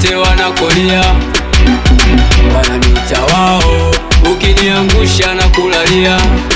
kote wanakolia, wananiita wao, ukiniangusha na kulalia.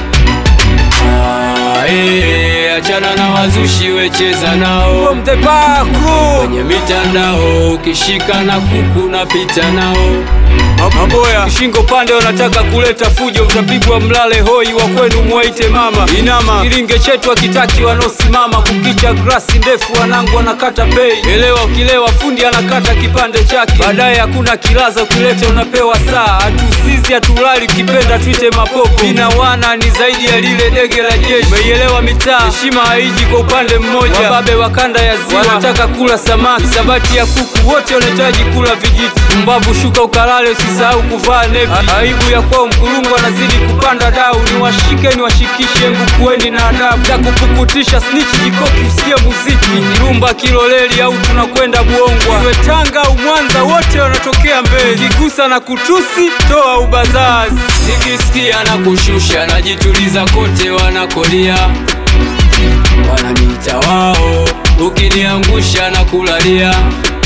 Ah, eh, achana na wazushi, wecheza nao From the bar crew. kwenye mitandao, ukishika na kuku napita nao. Maboya shingo pande, wanataka kuleta fujo, utapigwa mlale hoi, wa kwenu mwaite mama inama. Kilinge chetu akitaki wanaosimama, kukicha grasi ndefu, wanangu wanakata pei. Elewa ukilewa, fundi anakata kipande chake, baadaye hakuna kilaza, ukileta unapewa saa. Hatusizi hatulali, ukipenda tuite mapopo. Ina wana ni zaidi ya lile dege la jeshi, umeielewa mitaa, heshima haiji kwa upande mmoja. Wababe wa kanda ya ziwa wanataka kula samaki, sabati ya kuku, wote wanahitaji kula vijiti. Mbavu shuka ukalale, usisahau kuvaa nepi. Aibu ya kwao mkulungu anazidi kupanda dau, niwashike niwashikishe, ngukueni na adabu ya kupukutisha snitch jikoki, usikie muziki rumba kiloleli, au tunakwenda Buongwa, iwe Tanga au Mwanza, wote wanatokea Mbezi. Kigusa na kutusi, toa ubazazi. Nikisikia na kushusha najituliza kote wanakolia, wananiita wao, ukiniangusha na kulalia.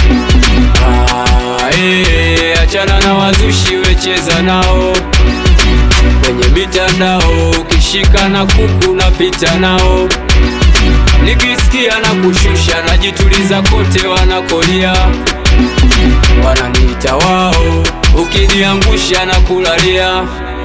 Ah, eh, achana na wazushi, wecheza nao kwenye mitandao, ukishika na kuku napita nao. Nikisikia na kushusha najituliza kote wanakolia, wananiita wao, ukiniangusha na kulalia.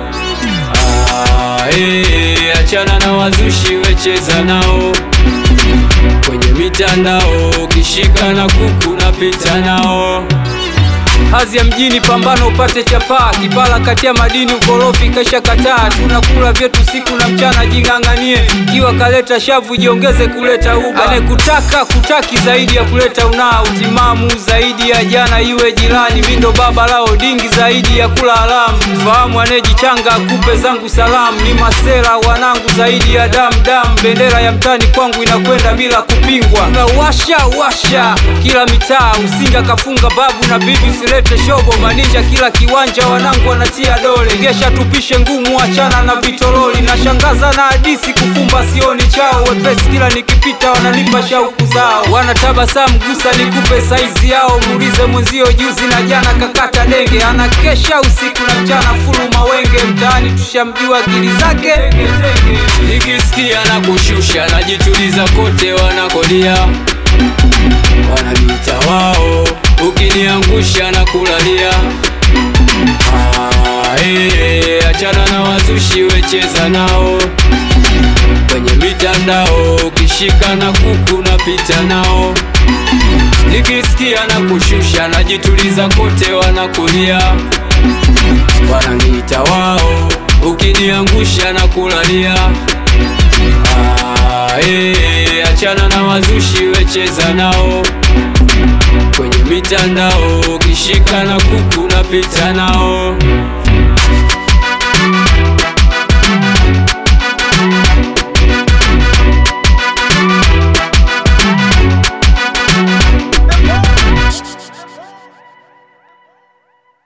Ah, eh, achana na wazushi, wecheza nao kwenye mitandao, ukishika na kuku napita nao. Hazi ya mjini pambano upate chapaa, kipala kati ya madini ukorofi kasha kataa. Tunakula vyetu siku na mchana, jing'ang'anie. Kiwa kaleta shavu, jiongeze kuleta uba. Anekutaka kutaki zaidi ya kuleta unaa, utimamu zaidi ya jana, iwe jirani. Mindo baba lao dingi zaidi ya kula alamu. Fahamu anejichanga akupe zangu salamu, ni masera wanangu zaidi ya damu damu. Bendera ya mtani kwangu inakwenda bila kupingwa, na washa washa kila mitaa. Usinga kafunga babu na bibi, usilete shobo maninja kila kiwanja, wanangu wanatia dole. Gesha tupishe ngumu, achana na vitololi. Nashangaza na hadisi kufumba sioni chao, wepesi kila nikipita wananipa shauku zao. Wanatabasamu gusa nikupe saizi yao, muulize mwenzio juzi na jana kakata denge. Anakesha usiku na mchana fulu mawenge, mtaani tushamjua akili zake Nikisikia na kushusha najituliza kote wanakolia, wananiita wao, ukiniangusha na kulalia. Ah, eh, achana na wazushi, wecheza nao kwenye mitandao, ukishika na kuku napita nao. Nikisikia na kushusha najituliza kote wanakulia, wananiita wao, ukiniangusha na kulalia. Ah, eh, achana na wazushi, wecheza nao kwenye mitandao, ukishika na kuku napita nao.